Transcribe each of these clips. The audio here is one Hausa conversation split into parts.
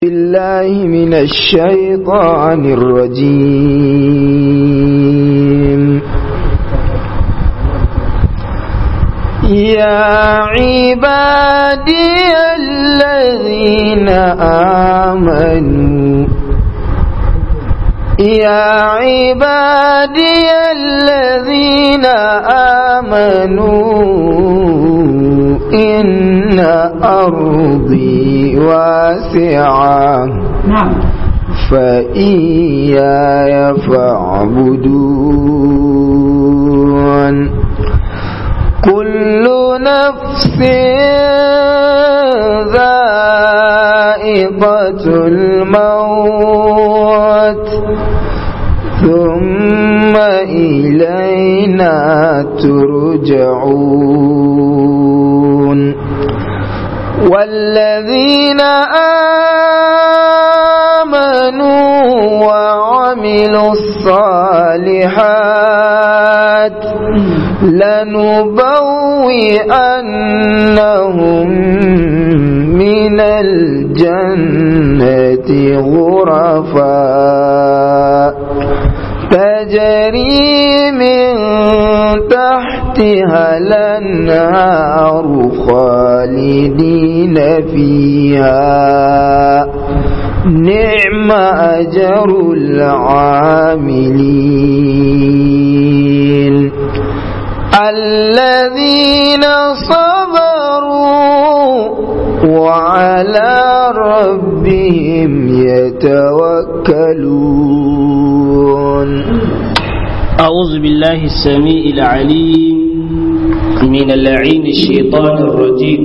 بالله من الشيطان الرجيم يا عبادي الذين آمنوا يا عبادي الذين آمنوا إن أرضي واسعة فإياي فاعبدون كل نفس ذائقة الموت ثم إلينا ترجعون والذين آمنوا وعملوا الصالحات لنبوئنهم من الجنة غرفا تجري من تحتها الأنهار خالدين فيها نعم أجر العاملين الذين صبروا وعلى ربهم يتوكلون أعوذ بالله السميع العليم من اللعين الشيطان الرجيم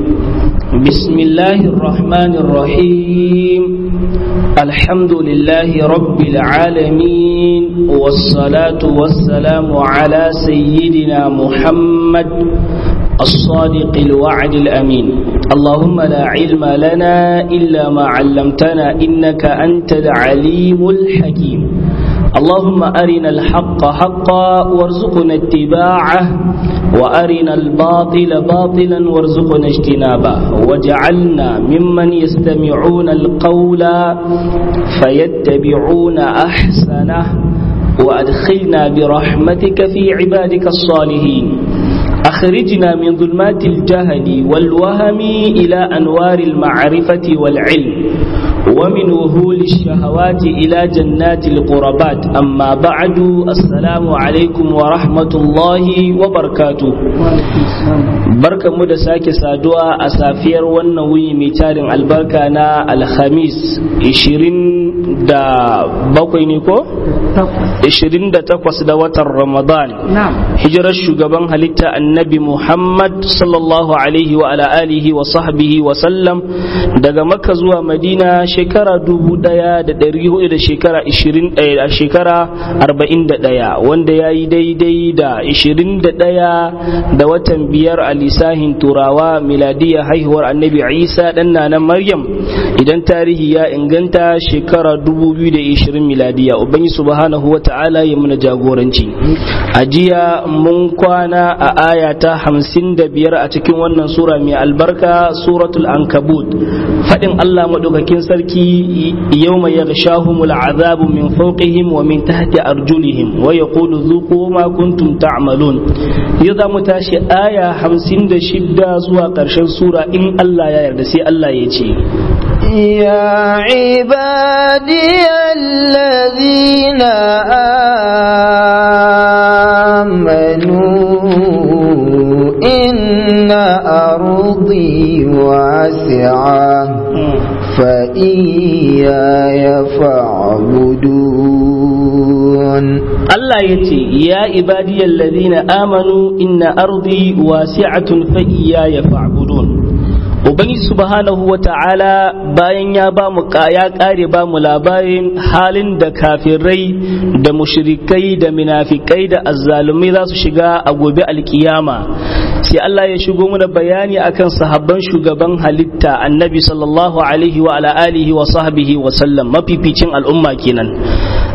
بسم الله الرحمن الرحيم الحمد لله رب العالمين والصلاة والسلام على سيدنا محمد الصادق الوعد الأمين اللهم لا علم لنا إلا ما علمتنا إنك أنت العليم الحكيم اللهم أرنا الحق حقا وارزقنا اتباعه وأرنا الباطل باطلا وارزقنا اجتنابه وجعلنا ممن يستمعون القول فيتبعون أحسنه وأدخلنا برحمتك في عبادك الصالحين أخرجنا من ظلمات الجهل والوهم إلى أنوار المعرفة والعلم ومن وهول الشهوات إلى جنات القربات أما بعد السلام عليكم ورحمة الله وبركاته بركة مدى ساكي سادوا أسافير والنوي ميتارن البركة نا الخميس إشرين دا بقوي نيكو إشرين دا تقوس دا وتر رمضان نعم hijirar shugaban halitta annabi Muhammad sallallahu alaihi wa ala alihi wa sahbihi wa sallam daga makka zuwa madina shekara dubu daya da dari hudu da shekara ishirin a shekara arba'in da daya wanda ya yi daidai da ishirin da daya da watan biyar a lisahin turawa miladiya haihuwar annabi isa dan na maryam idan tarihi ya inganta shekara dubu biyu da ishirin miladiya ubangi subhanahu wa ta'ala ya muna jagoranci a jiya mun kwana a aya ta hamsin da biyar a cikin wannan sura mai albarka suratul ankabut faɗin Allah maɗaukakin sarki yau mai ya shahumul azabu min fauqihim wa min tahti arjulihim wa yaqulu zuqu ma kuntum ta'malun yau za mu tashi aya hamsin da shidda zuwa ƙarshen sura in Allah ya yarda sai Allah ya ce يا عبادي الذين آمنوا إن أرضي واسعة فإياي فاعبدون Allah ya ce, Ya ibadiyar ladina amanu inna ardi wasi'atun fa iyaya fa'budun. Ubangiji subhanahu wa ta'ala bayan ya ba mu ya kare ba mu labarin halin da kafirai da mushrikai da munafikai da azzalumai za su shiga a gobe alkiyama sai Allah ya shigo mana bayani akan sahabban shugaban halitta annabi sallallahu alaihi wa ala alihi wa sahbihi wa sallam mafificin al'umma kenan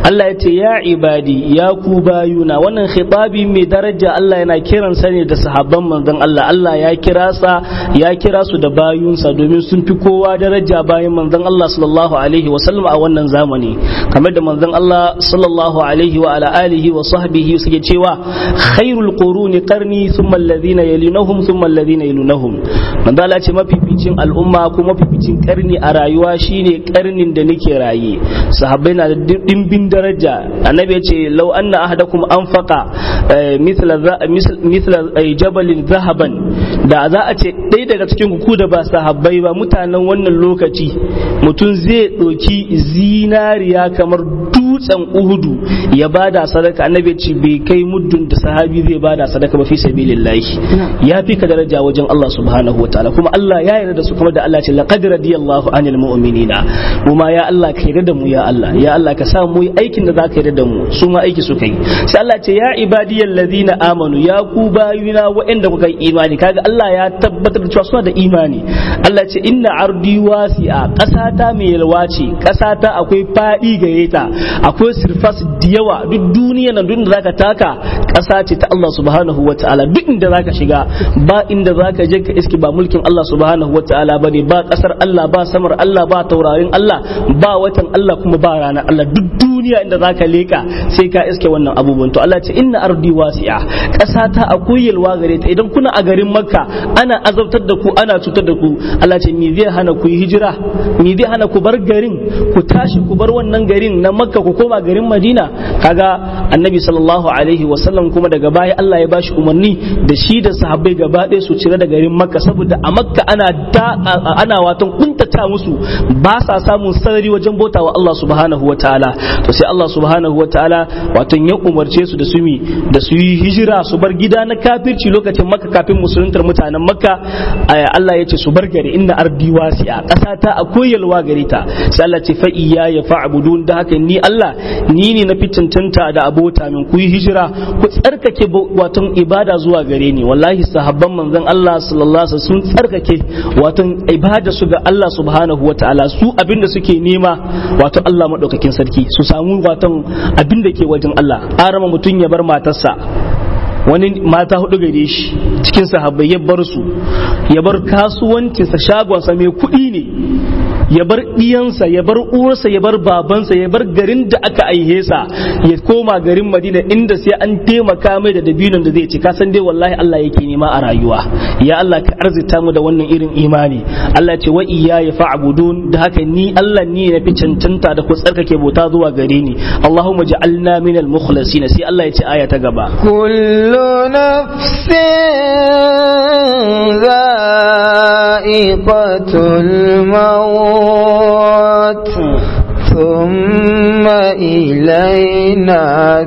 Allah ya ce ya ibadi ya ku bayuna wannan khitabi mai daraja Allah yana kiran sa ne da sahabban manzon Allah Allah ya kira sa ya kira su da bayunsa domin sun fi kowa daraja bayan manzon Allah sallallahu alaihi wa sallam a wannan zamani kamar da manzon Allah sallallahu alaihi wa ala alihi wa sahbihi suke cewa khairul quruni qarni thumma alladhina yalunhum thumma alladhina yalunhum manzo Allah ce mafificin al'umma ko mafificin karni a rayuwa shine karnin da nake raye sahabbai na da dimbin daraja annabi ya ce law anna ahadakum anfaqa mithla mithla jabalin zahaban da za a ce ɗaya daga cikin ku da ba sahabbai ba mutanen wannan lokaci mutum zai ɗauki zinariya kamar dutsen uhudu ya bada sadaka annabi ce bai kai muddin da sahabi zai bada sadaka ba fi sabilillahi ya fi ka daraja wajen Allah subhanahu wa ta'ala kuma Allah ya yarda da su kuma da Allah ce laqad radiyallahu anil mu'minina kuma ya Allah ka yarda da mu ya Allah ya Allah ka sa mu yi aikin da zaka yarda da mu su ma aiki suka yi sai Allah ce ya ibadiyal ladina amanu ya ku bayuna waɗanda kuka yi imani kaga Allah ya tabbatar da cewa suna da imani Allah ce inna ardi wasi'a ƙasata mai yalwa ce ƙasata akwai faɗi gare ta akwai sirfas da yawa duk duniya nan duk da zaka taka ƙasa ce ta Allah subhanahu wa ta'ala duk inda zaka shiga ba inda zaka je ka iski ba mulkin Allah subhanahu wa ta'ala bane ba ƙasar Allah ba samar Allah ba taurarin Allah ba watan Allah kuma ba ranar Allah duk duniya inda zaka leka sai ka iske wannan abubuwan to Allah ce inna ardi wasi'a ƙasa ta akwai yalwa gare ta idan kuna a garin Makka ana azabtar da ku ana cutar da ku Allah ce me zai hana ku yi hijira me zai hana ku bar garin ku tashi ku bar wannan garin na Makka ku koma garin Madina kaga Annabi sallallahu alaihi wasallam kuma daga baya Allah ya bashi umarni da shi da sahabbai gaba ɗaya su cire da garin Makka saboda a Makka ana da ana watan kuntata musu ba sa samun sarari wajen bauta wa Allah subhanahu wa ta'ala to sai Allah subhanahu wa ta'ala watan ya umarce su da su mi da su yi hijira su bar gida na kafirci lokacin Makka kafin musuluntar mutanen Makka Allah ya ce su bar gari inna ardi wasi'a ƙasa ta akwai yalwa gare ta sai Allah ce fa iya ya fa'budun da haka ni Allah ni ne na fi cancanta da abota min ku yi hijira ku tsarkake watan ibada zuwa gare ni wallahi sahabban manzon Allah sallallahu alaihi wasallam sun tsarkake watan ibada su ga Allah subhanahu wataala su abinda suke nema wato Allah madaukakin sarki su samu watan abinda ke wajen Allah arama mutum ya bar matarsa wani mata hudu gare shi cikin sahabbai ya bar su ya bar kasuwancinsa shagonsa mai kuɗi ne ya bar ɗiyansa ya bar uwarsa ya bar babansa ya bar garin da aka aihe sa ya koma garin madina inda sai an taimaka mai da dabinon da zai ci ka san dai wallahi Allah yake nema a rayuwa ya Allah ka arzita mu da wannan irin imani Allah ce wa iya ya fa'budun da haka ni Allah ni na fi cancanta da ku tsarkake bauta zuwa gare ni Allahumma ja'alna minal mukhlasin sai Allah ya ce aya ta gaba kullu nafsin dha'iqatul maut ثم إلينا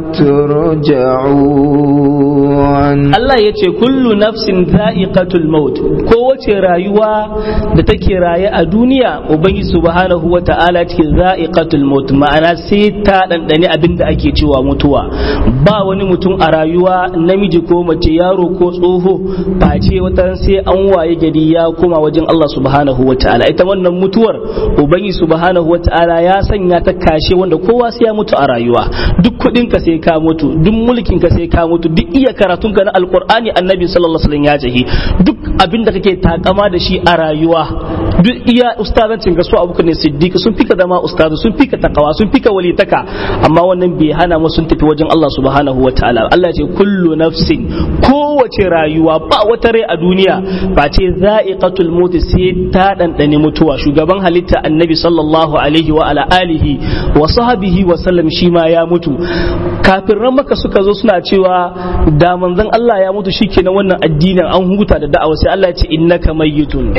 ترجعون Allah ya ce kullu nafsin za'iqatul maut kowace rayuwa da take raye a duniya ubangi subhanahu wa ta'ala ce za'iqatul maut ma'ana sai ta dandane abin da ake cewa mutuwa ba wani mutum a rayuwa namiji ko mace yaro ko tsoho face wata sai an waye gari ya koma wajen Allah subhanahu wa ta'ala ita wannan mutuwar ubangi subhanahu wa ta'ala ya sanya ta kashe wanda kowa sai ya mutu a rayuwa duk kuɗin ka sai ka mutu duk mulkin ka sai ka mutu duk iya karatun ka na alqur'ani annabi sallallahu alaihi wasallam ya jahi duk abin da kake takama da shi a rayuwa duk iya ustazancin ga su abuka ne siddiq sun fika zama ustazu sun fika takawa sun fika walitaka amma wannan bai hana mu sun tafi wajen Allah subhanahu wa ta'ala Allah ya ce kullu nafsin kowace rayuwa ba wata rai a duniya ba ce za'iqatul maut sai ta dandane mutuwa shugaban halitta annabi sallallahu alaihi wa ala alihi wa sahbihi wa sallam shi ma ya mutu kafirran maka suka zo suna cewa da manzon Allah ya mutu shikenan wannan addinin an huta da da'awa sai Allah ya ce innaka mayyitun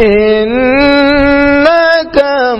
innaka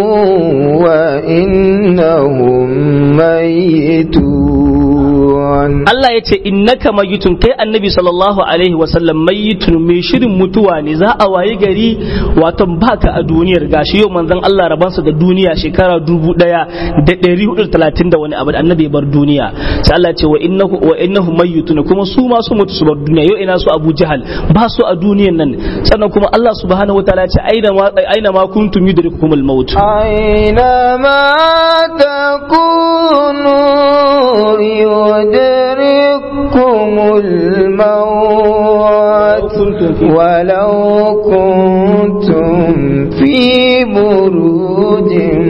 mayyitun wa innahum mayyitun Allah ya ce innaka mayitun kai annabi sallallahu alaihi wasallam mayitun mai shirin mutuwa ne za a waye gari wato baka a duniyar gashi yau manzon Allah rabansa da duniya shekara dubu daya da ɗari hudu talatin da wani abu da annabi bar duniya sai Allah ya ce wa innahu wa innahu mayitun kuma su ma su mutu su bar duniya yau ina su Abu Jahal ba su a duniyan nan sannan kuma Allah subhanahu wataala ya ce aina ma aina ma kuntum yudrikumul maut أينما تكونوا يدرككم الموت ولو كنتم في بروج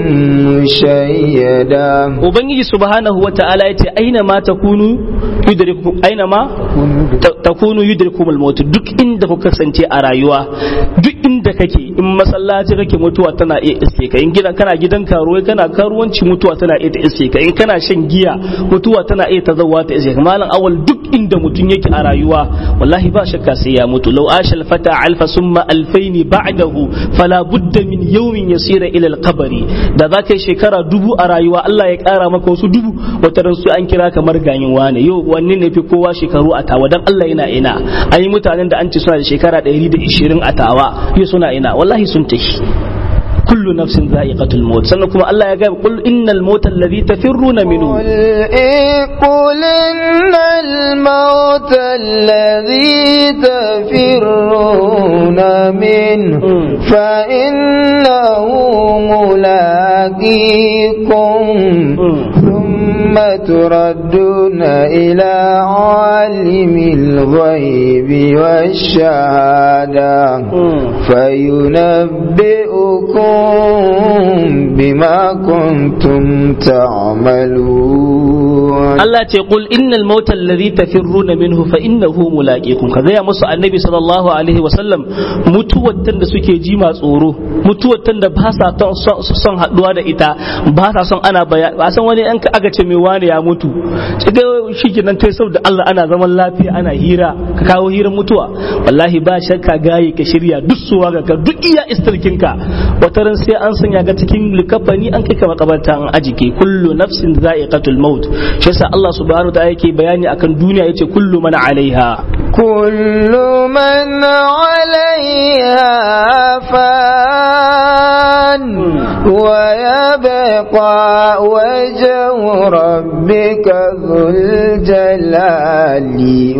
مشيدة ubangiji subhanahu wataala ya ce aina ma takunu yudrikum aina ma ta- takunu yudrikumul maut duk inda kuka kasance a rayuwa duk inda kake in masallaci kake mutuwa tana iya iske ka in gidan kana gidan karuwai kana karuwanci mutuwa tana iya ta iske ka in kana shan giya mutuwa tana iya ta zawa ta iske ka malam awal duk inda mutum yake a rayuwa wallahi ba shakka sai ya mutu law ashal fata alfa summa alfaini ba'dahu fala budda min yawmin yasira ila al-qabri da za ka yi shekara dubu a rayuwa Allah ya kara maka wasu dubu wata ran su an kira kamar ganyin wane yau wanne ne fi kowa shekaru a tawa dan Allah yana ina an yi mutanen da an ce suna da shekara 120 a tawa yau suna ina wallahi sun tafi kullu nafsin za'iqatul maut sannan kuma Allah ya ga qul innal mauta alladhi tafirruna minhu قل إيه قل إن الموت الذي تفرون منه مم. فإنه ملاقيكم مم. ثم تردون إلى عالم الغيب والشهادة مم. فينبئكم بما كنتم تعملون Allah ce qul innal mauta alladhi tafirruna minhu fa innahu mulaqikum ka gaya musu annabi sallallahu alaihi wa sallam mutuwar tan da suke ji ma tsoro mutuwar tan da ba sa ton- son son haduwa da ita ba sa son ana baya ba san wani an aka ce mai wani ya mutu sai dai shikenan kai saboda Allah ana zaman lafiya ana hira ka kawo hirar mutuwa wallahi ba shakka gaye ka shirya duk suwa ga ka duk iya istirkin ka wata ran sai an sanya ga cikin likafani an kai ka makabarta an ajike kullu nafsin za'iqatul maut shi yasa Allah subhanahu wa ta'ala yake bayani akan duniya yace kullu man alaiha كل من عليها فان ويبقى وجه ربك ذو الجلال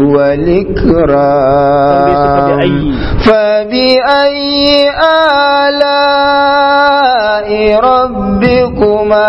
والإكرام فبأي آلاء ربكما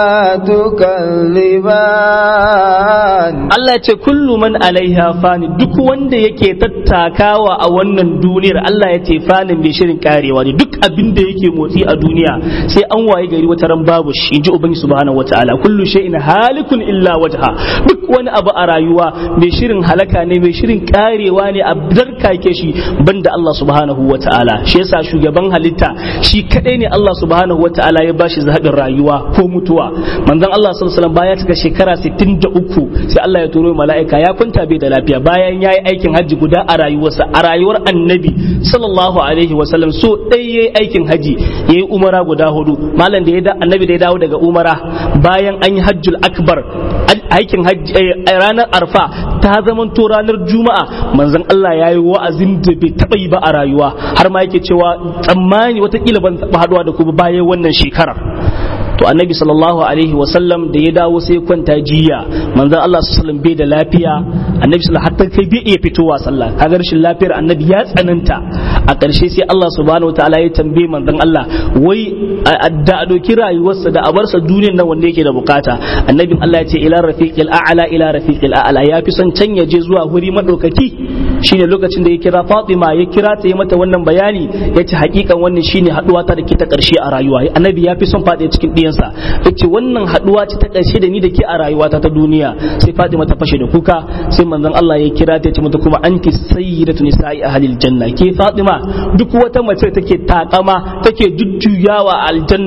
تكذبان Allah ce kullu man alaiha fani duk wanda yake tattakawa a wannan duniyar Allah ya ce fanin mai shirin karewa ne duk abin da yake motsi a duniya sai an waye gari wata ran babu shi inji ubangi subhanahu wataala kullu shay'in halikun illa wajha duk wani abu a rayuwa mai shirin halaka ne mai shirin karewa ne a darkake shi banda Allah subhanahu wataala shi yasa shugaban halitta shi kadai ne Allah subhanahu wataala ya bashi zaɓin rayuwa ko mutuwa manzon Allah sallallahu alaihi wasallam baya cika shekara 63 sai Allah ya turo mala'ika ya kwanta bai da lafiya bayan yayi aikin hajji guda a rayuwarsa a rayuwar annabi sallallahu alaihi wasallam so ɗaya yayi aikin hajji yayi umara guda hudu malam da ya da annabi da ya dawo daga umara bayan an yi hajjul akbar aikin hajji eh, ranar arfa ta zamanto ranar juma'a manzon Allah ya yi wa'azin da bai taɓa yi ba a rayuwa har ma yake cewa tsammani watakila ban taɓa haɗuwa da ku ba bayan wannan shekarar to annabi sallallahu alaihi wasallam da ya dawo sai kwanta jiya manzon Allah sallallahu bai da lafiya annabi sallallahu hatta kai bai iya fitowa sallah kaga rashin lafiyar annabi ya tsananta a ƙarshe sai Allah subhanahu wataala ya tambaye manzon Allah wai da a doki rayuwarsa da a barsa duniyar nan wanda yake da bukata annabin Allah ya ce ila rafiqil a'la ila rafiqil a'la ya fi son can ya je zuwa wuri madaukaki shine lokacin da ya kira Fatima ya kira ta yi mata wannan bayani ya ce hakikan wannan shine haduwa ta da ke ta ƙarshe a rayuwa annabi ya fi son faɗi cikin ɗiyansa ya ce wannan haduwa ce ta ƙarshe da ni da ke a rayuwata ta duniya sai Fatima ta fashe da kuka sai manzon Allah ya kira ta ya ce mata kuma anti sayyidatu nisa'i ahlil janna ke Fatima duk wata mace take takama take jujjuyawa a aljanna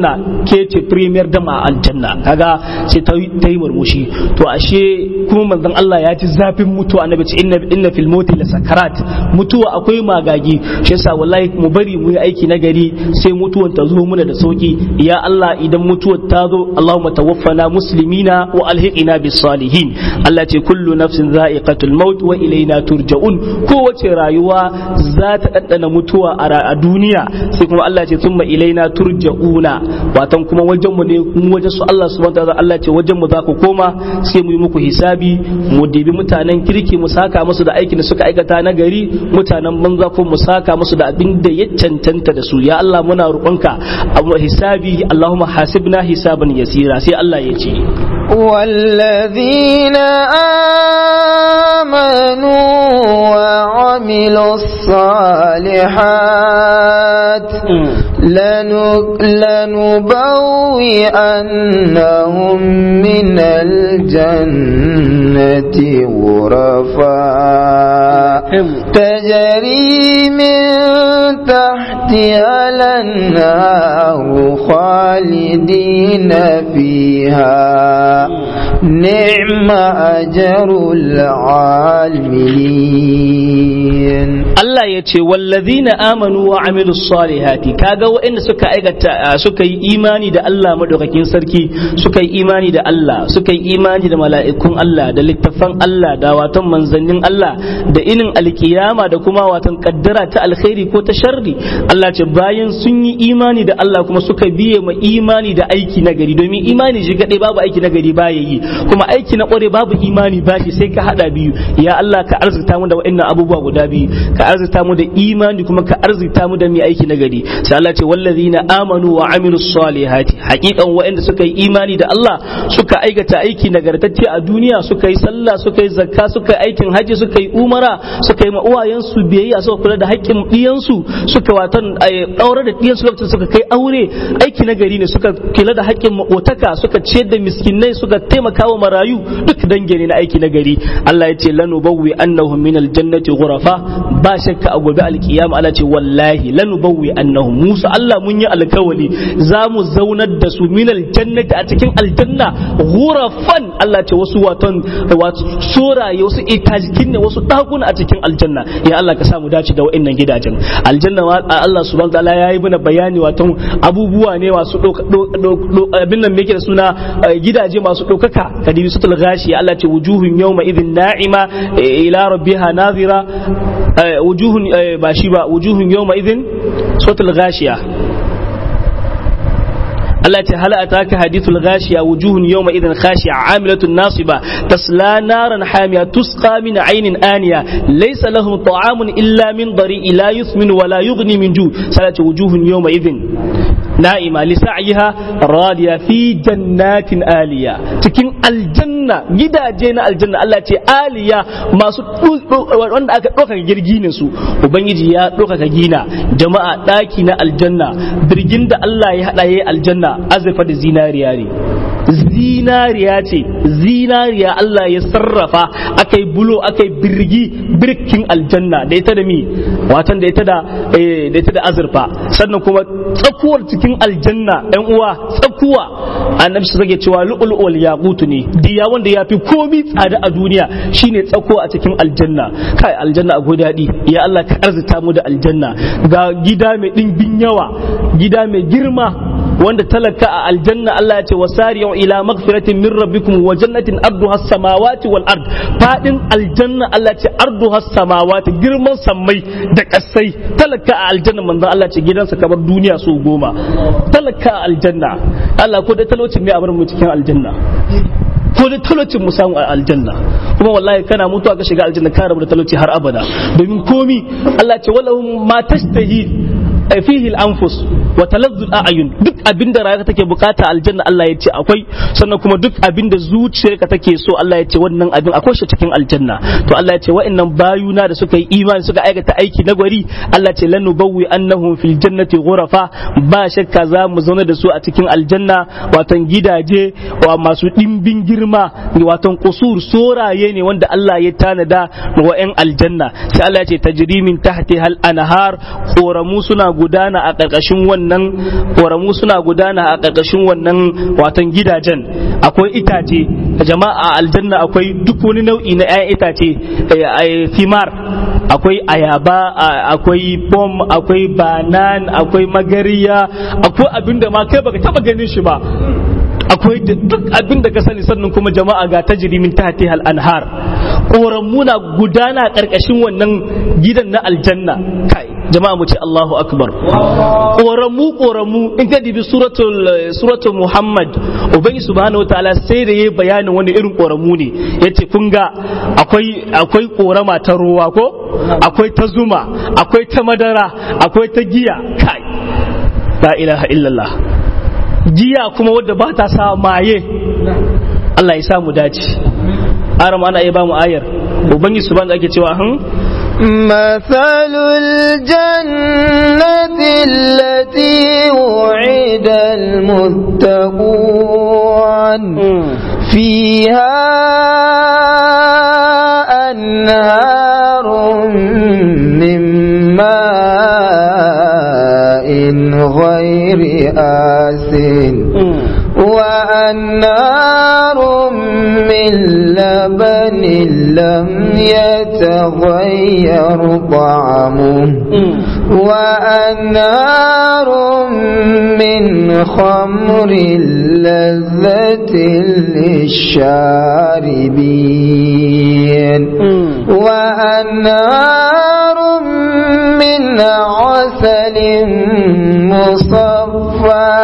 ke ce premier dama a aljanna kaga sai ta yi murmushi to ashe kuma manzon Allah ya ji zafin mutuwa annabi ce inna inna fil mauti la sakarat mutuwa akwai magagi shi yasa wallahi mu bari mu yi aiki na gari sai mutuwan ta zo muna da sauki ya Allah idan mutuwar ta zo Allahumma tawaffana muslimina wa alhiqina bis salihin Allah ce kullu nafsin za'iqatul maut wa ilaina turja'un kowace rayuwa za ta daddana mutuwa a duniya sai kuma Allah ce thumma ilaina turja'una watan kuma wajen mu ne mu wajen su Allah subhanahu wa ta'ala Allah ce wajen mu za ku koma sai mu yi muku hisabi mu dibi mutanen kirki mu saka musu da aikin da suka aikata na gari mutanen banza ko mu saka musu da abin da ya cancanta da su ya Allah muna roƙonka abu hisabi Allahumma hasibna hisaban yasira sai Allah ya ce والذين آمنوا وعملوا الصالحات لنبوئنهم من الجنة غرفا تجري من تحتها الأنهار خالدين فيها نعم أجر العالمين Allah ya ce wallazina amanu wa amilu salihati kaga waɗanda suka aikata suka yi imani da Allah madaukakin sarki suka yi imani da Allah suka yi imani da mala'ikun Allah da littafan Allah da watan manzannin Allah da inin alkiyama da kuma watan kaddara ta alkhairi ko ta sharri Allah ce bayan sun yi imani da Allah kuma suka biye ma imani da aiki na gari domin imani shi kadai babu aiki na gari baya yi kuma aiki na kware babu imani bashi sai ka hada biyu ya Allah ka arzuta mu da waɗannan abubuwa guda biyu ka arzita mu da imani kuma ka arzita mu da mai aiki nagari sai Allah ce wallazina amanu wa amilus salihati haqiqan waɗanda suka yi imani da Allah suka aikata aiki nagartacce a duniya suka yi sallah suka yi zakka suka yi aikin haji suka yi umara suka yi ma'uwayen su biyayya suka kula da haƙƙin ɗiyan su suka watan aure da ɗiyan su lokacin suka kai aure aiki nagari ne suka kula da haƙƙin maƙotaka suka ciyar da miskinai suka taimaka wa marayu duk dange ne na aiki nagari Allah ya ce lanubawwi annahum minal jannati ghurafa ba shakka a gobe alkiyama Allah ce wallahi lanubawwi annahum Musa Allah mun yi alkawali za mu zaunar da su min aljannati a cikin aljanna ghurafan Allah ce wasu waton wato soraye wasu itajikin ne wasu dakuna a cikin aljanna ya Allah ka samu dace da wa'annan gidajen aljanna Allah subhanahu wataala yayi mana bayani waton abubuwa ne masu abin nan yake da suna gidaje masu ɗaukaka kadibi sutul gashi Allah ce wujuhun yawma idhin na'ima ila rabbiha nazira wujuhun ba shi ba wujuhun yawma idhin sautul gashiya Allah ce hal ataka hadithul ghashiya wujuhun yawma idhin khashi'a amilatun nasiba tasla naran hamiya tusqa min aynin aniya laysa lahum ta'amun illa min dari'i la yuthminu wa la yughni min ju salatu wujuhun yawma idhin na'ima li sa'yiha radiya fi jannatin aliya cikin aljanna gidaje na aljanna Allah ce aliya masu wanda aka ɗaukaka girginin su ubangiji ya ɗaukaka gina jama'a ɗaki na aljanna birgin da Allah ya haɗa yayi aljanna azurfa da zinariya ne zinariya ce zinariya Allah ya sarrafa akai bulo akai birgi birkin aljanna da ita da mi watan da ita da da ita da azurfa sannan kuma tsakuwar cikin aljanna ɗan uwa tsakuwa annabi su zage cewa lu'ul yaqutu ne diya wanda ya fi komi tsada a duniya shine tsakuwa a cikin aljanna kai aljanna a daɗi ya Allah ka arzita mu da aljanna ga gida mai ɗimbin yawa gida mai girma wanda talaka a aljanna Allah ya ce wasari'u ila magfiratin min rabbikum wa jannatin arduha samawati wal ard fadin aljanna Allah ya ce arduha samawati girman sammai da kasai talaka a aljanna manzo Allah ya ce gidansa kamar duniya su goma talaka a aljanna Allah ko da talaucin ne a bar mu cikin aljanna ko da talaucin mu samu a aljanna kuma wallahi kana mutuwa ka shiga aljanna ka rabu da talauci har abada domin komi Allah ya ce walahum ma tashtahi fihi al-anfus wa taladdu al-a'yun duk abinda rayuwa take bukata aljanna Allah ya ce akwai sannan kuma duk abinda zuciyarka take so Allah ya ce wannan abin akwai shi cikin aljanna to Allah ya ce wa'annan bayuna da suka yi imani suka aikata aiki na gwari Allah ya ce lanubawwi annahum fil jannati ghurafa ba shakka za mu zauna da su a cikin aljanna watan gidaje wa masu dimbin girma watan kusur soraye ne wanda Allah ya tanada wa 'yan aljanna sai Allah ya ce tajri min tahti hal anhar koramu suna gudana a ƙarƙashin wannan ƙoramu suna gudana a ƙarƙashin wannan watan gidajen akwai itace jama'a aljanna akwai duk wani nau'i na 'ya'yan itace thimar akwai ayaba akwai pom akwai banan akwai magariya akwai abinda ma kai baka taba ganin shi ba akwai duk abin da ka sani sannan kuma jama'a ga tajiri min tahti hal anhar muna gudana karkashin wannan gidan na aljanna kai jama'a mu ce Allahu akbar koramu koramu in ka dibi suratul suratul Muhammad ubangi subhanahu wataala sai da yayi bayanin wani irin koramu ne yace kun ga akwai akwai korama ta ruwa ko akwai ta zuma akwai ta madara akwai ta giya kai la ilaha illallah giya kuma wadda ba ta sa maye Allah ya samu dace aram ana iya ba mu ayar ubangi subhanahu ake cewa hun مثل الجنة التي وعد المتقون فيها أنهار من ماء غير آسن وأنهار من لبن لم يتغير طعمه وأنهار من خمر لذة للشاربين وأنهار من عسل مصفى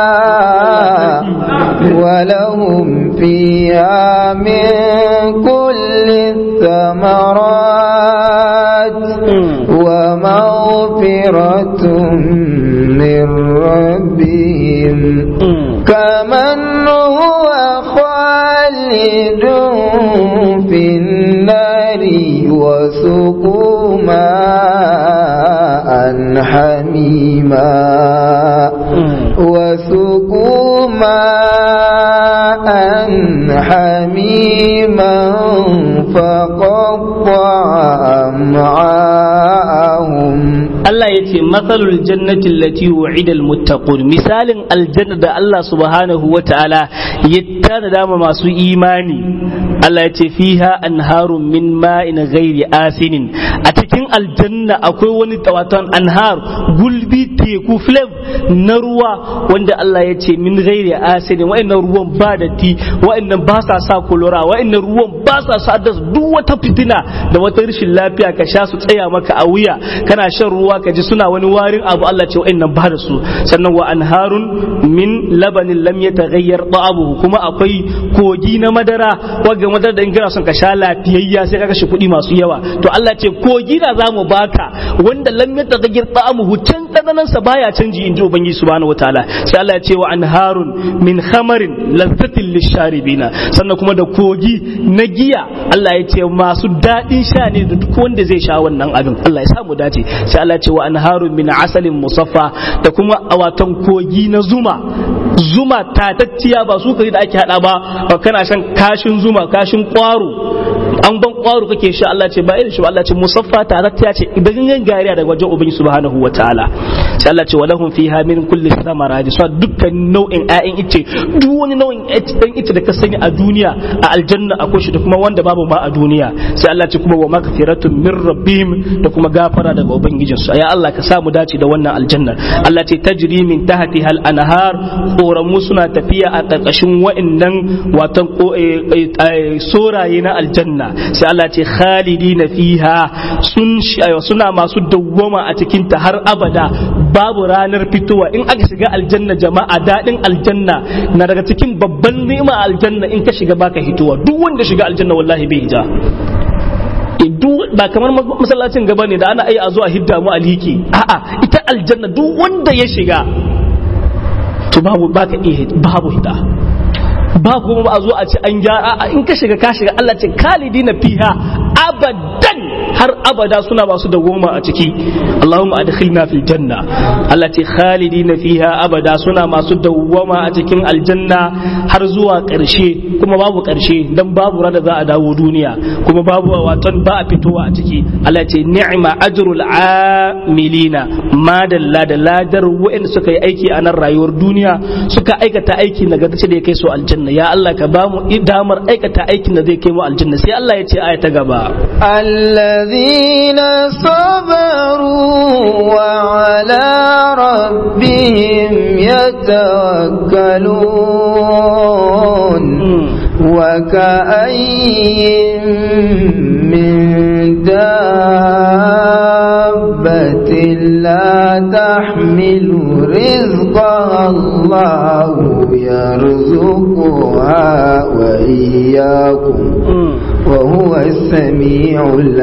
ولهم فيها من كل الثمرات ومغفرة من ربهم كمن هو خالد في النار وسقوا ماء حميما وسقوا ماء حميما فقطع أمعاءهم Allah ya ce matsalul jannati allati wa'ida almuttaqun misalin aljanna da Allah subhanahu wa ta'ala ya tanada ma masu imani Allah ya ce fiha anharun min ma'in ghairi asinin a cikin aljanna akwai wani tawatan anhar gulbi teku flame na ruwa wanda Allah ya ce min ghairi asinin wa'annan ruwan ba da ti wa'annan ba sa sa kolora wa'annan ruwan ba sa sa duk wata fitina da wata rashin lafiya ka sha su tsaya maka a wuya kana shan ruwa ka ji suna wani warin abu Allah ce wa'annan ba da su sannan wa anharun min labanin lam yataghayyar ta'abuhu kuma akwai kogi na madara wanda madara da in kana son ka sha lafiyayya sai ka kashe kuɗi masu yawa to Allah ce kogi na zamu baka wanda lam yataghayyar ta'amuhu can dananan sa baya canji inji ubangiji subhanahu wataala sai Allah ya ce wa anharun min khamarin lazzatin lisharibina sannan kuma da kogi na giya Allah ya ce masu daɗin sha ne da duk wanda zai sha wannan abin Allah ya samu dace sai Allah ya ce wa anharun min asalin musaffa da kuma awatan kogi na zuma zuma tatacciya ba su kai da ake hada ba kana shan kashin zuma kashin kwaro an ban kwaro kake sha Allah ce ba irin shi ba Allah ce musaffa tatacciya ce idan gangan gariya daga wajen ubangi subhanahu wataala sai Allah ce walahum fiha min kulli samarati so dukkan nau'in ƴaƴan ice duk wani nau'in ɗan ice da ka sani a duniya a aljanna akwai shi da kuma wanda babu ma a duniya sai Allah ce kuma wa magfiratun min rabbihim da kuma gafara daga ubangijinsu ya Allah ka samu dace da wannan aljanna Allah ce tajri min tahtiha al-anhar koramu suna tafiya a ƙarƙashin wa'annan watan soraye na aljanna sai Allah ce khalidina fiha sun suna masu dawwama a cikin ta har abada babu ranar fitowa in aka shiga aljanna jama'a daɗin aljanna na daga cikin babban ni'ima aljanna in ka shiga baka hitowa duk wanda shiga aljanna wallahi bai hija ba kamar masallacin gaba ne da ana ai a zuwa hidda mu alhiki a'a ita aljanna duk wanda ya shiga to babu baka iya babu hida ba kuma ba a zo a ce an gyara in ka shiga ka shiga Allah ce kalidina fiha abadan har abada suna masu dawoma a ciki Allahumma adkhilna fil janna Allah ce khalidina fiha abada suna masu dawoma a cikin aljanna har zuwa ƙarshe kuma babu ƙarshe dan babu rada za a dawo duniya kuma babu waton ba a fitowa a ciki Allah ce ni'ma ajrul amilina madalla da ladar wa'anda suka yi aiki a nan rayuwar duniya suka aikata aiki nagartacce da ya kai su aljanna ya Allah ka ba mu damar aikata aikin da zai kai mu aljanna sai Allah ya ce aya ta gaba الذين صبروا وعلى ربهم يتوكلون وكأي من دابة لا تحمل رزقها الله يرزقها وإياكم وهو السميع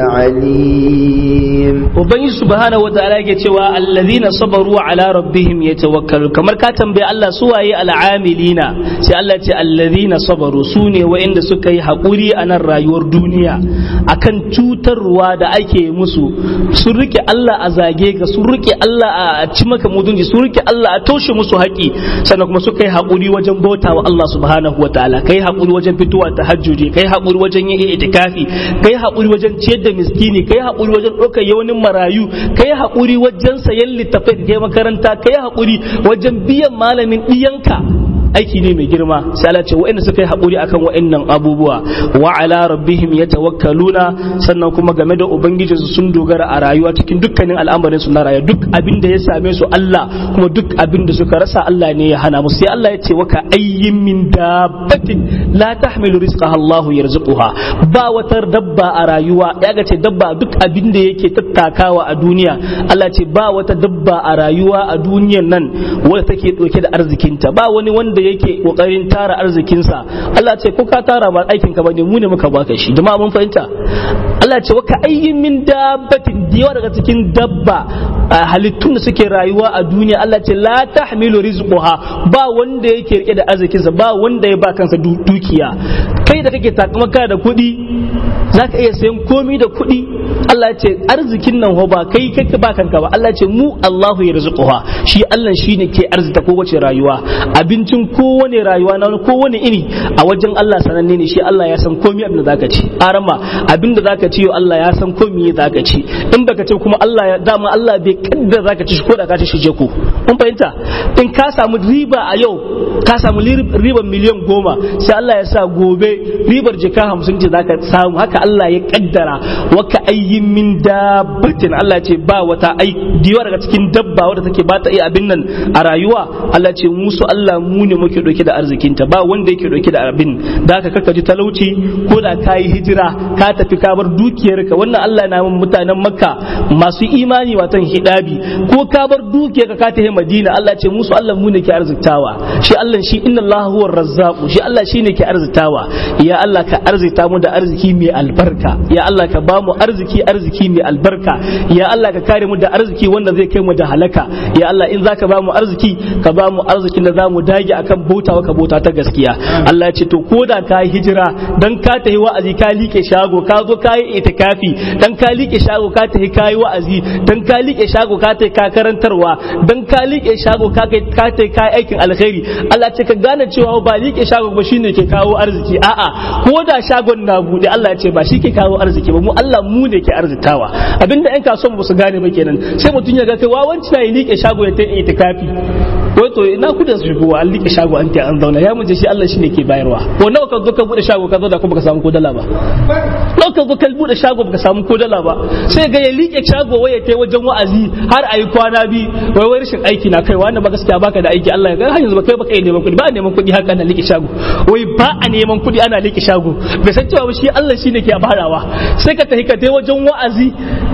العليم Ubangiji subhanahu wataala yake cewa allazina sabaru ala rabbihim yatawakkalu kamar ka tambaye Allah su waye al'amilina sai Allah ce allazina sabaru su ne wa'inda suka yi haƙuri a nan rayuwar duniya akan cutarwa da ake musu sun rike Allah a zage ka sun rike Allah a ci maka mutunci sun rike Allah a toshe musu haƙi sannan kuma suka yi haƙuri wajen bauta wa Allah subhanahu wataala kai haƙuri wajen fitowa tahajjudi kai haƙuri wajen yin itikafi kai haƙuri wajen ciyar da miskini kai haƙuri wajen ɗaukar yawanin marayu kai haƙuri wajen sayan littafai kai makaranta kai haƙuri wajen biyan malamin ɗiyanka aiki ne mai girma sai Allah ce wa'anda suka yi haƙuri akan wa'annan abubuwa wa ala rabbihim yatawakkaluna sannan kuma game da ubangiji su sun dogara a rayuwa cikin dukkanin al'amarin su na rayuwa duk abin da ya same su Allah kuma duk abin da suka rasa Allah ne ya hana musu sai Allah ya ce waka ayyin min dabbatin la tahmilu rizqaha Allah yarzuquha ba wata dabba a rayuwa ya ga ce dabba duk abin da yake tattakawa a duniya Allah ce ba wata dabba a rayuwa a duniyan nan wadda take dauke da arzikinta ba wani wanda yake kokarin tara arzikinsa Allah ce ko ka tara ba aikin ka bane mu ne muka baka shi jama'a mun fahimta Allah ce wa ka ayyin min dabbatin yawa daga cikin dabba halittun da suke rayuwa a duniya Allah ce la tahmilu rizquha ba wanda yake rike da arzikinsa ba wanda ya ba kansa dukiya kai da kake takamaka da kuɗi zaka iya sayan komi da kuɗi Allah ce arzikin nan ba kai kake ba kanka ba Allah ce mu Allahu ya rizquha shi Allah shine ke arzita kowace rayuwa abincin kowane rayuwa na kowane iri a wajen Allah sananne ne shi Allah ya san komai abin da zaka ci arama abin da zaka ci Allah ya san komai zaka ci in baka ce kuma Allah ya dama Allah bai kaddara zaka ci ko da ka ci shi je ku mun fahimta in ka samu riba a yau ka samu ribar miliyan goma sai Allah ya sa gobe ribar jika hamsin ce zaka samu haka Allah ya kaddara waka ayyin min dabbatin Allah ce ba wata ai diwa daga cikin dabba wadda take ba ta iya abin nan a rayuwa Allah ce musu Allah mu ne muke dauke da arzikinta ba wanda yake dauke da abin da haka kaka ji talauci ko da ka yi hijira ka tafi ka bar dukiyarka wannan Allah na mutanen Makka masu imani watan hidabi ko ka bar dukiyarka ka tafi Madina Allah ce musu Allah mu ne ke arziktawa shi Allah shi inna Allah huwa razzaqu shi Allah shine ke arzitawa ya Allah ka arzita mu da arziki mai albarka ya Allah ka ba mu arziki arziki mai albarka ya Allah ka kare mu da arziki wanda zai kai mu da halaka ya Allah in zaka ba mu arziki ka ba mu arzikin da za mu dage akan bauta ka bauta ta gaskiya Allah ya ce to ko da ka yi hijira dan ka tafi wa'azi ka like shago ka zo ka yi itikafi dan ka like shago ka tafi ka yi wa'azi dan ka like shago ka tafi ka karantarwa dan ka like shago ka kai ka tafi ka yi aikin alkhairi Allah ce ka gane cewa ba like shago ba shine ke kawo arziki a'a ko da shagon na bude Allah ya ce ba shi ke kawo arziki ba mu Allah mu ne ke arzitawa abinda yan kasuwan ba su gane ba kenan sai mutum ya ga kai wawanci na yi like shago ya ta itikafi ko to ina kudin su shigowa an like shago an ta an zauna ya muje shi Allah shine ke bayarwa ko nawa ka zo ka bude shago ka zo da kuma ka samu ko dala ba nawa ka zo ka bude shago baka samu ko dala ba sai ga ya like shago waye tai wajen wa'azi har ayi kwana bi wai wai rashin aiki na kai wanda ba gaskiya baka da aiki Allah ya ga har yanzu ba kai baka neman kudi ba a neman kudi haka ana like shago wai ba a neman kudi ana like shago bai san cewa shi Allah shine ke barawa sai ka tafi ka tai wajen wa'azi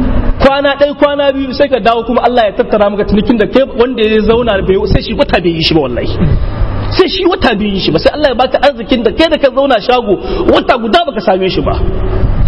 kwana ɗaya kwana biyu sai ka dawo kuma Allah ya tattara maka cinikin da kai wanda ya zauna bai sai shi wata bai yi shi ba wallahi sai shi wata bai yi shi ba sai Allah ya baka arzikin da kai da ka zauna shago wata guda baka same shi ba